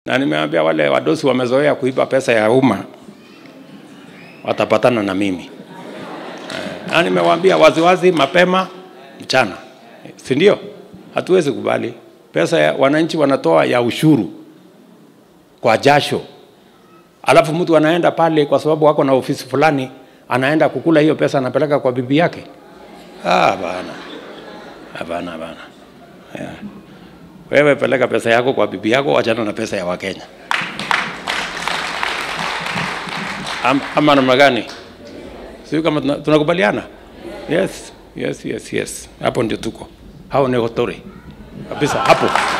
na nimeambia wale wadosi wamezoea kuiba pesa ya umma watapatana na mimi Eh, na nimewaambia waziwazi mapema mchana, si ndio? Hatuwezi kubali pesa ya wananchi wanatoa ya ushuru kwa jasho, alafu mtu anaenda pale kwa sababu wako na ofisi fulani, anaenda kukula hiyo pesa, anapeleka kwa bibi yake. Ah, bana, hapana, hapana. Yeah. Wewe peleka pesa yako kwa bibi yako, wachana na pesa ya Wakenya. Am, ama namna gani? Sio kama tuna- tunakubaliana? Yes, yes, yes, yes. Hapo ndio tuko. Hao ni hotori kabisa hapo.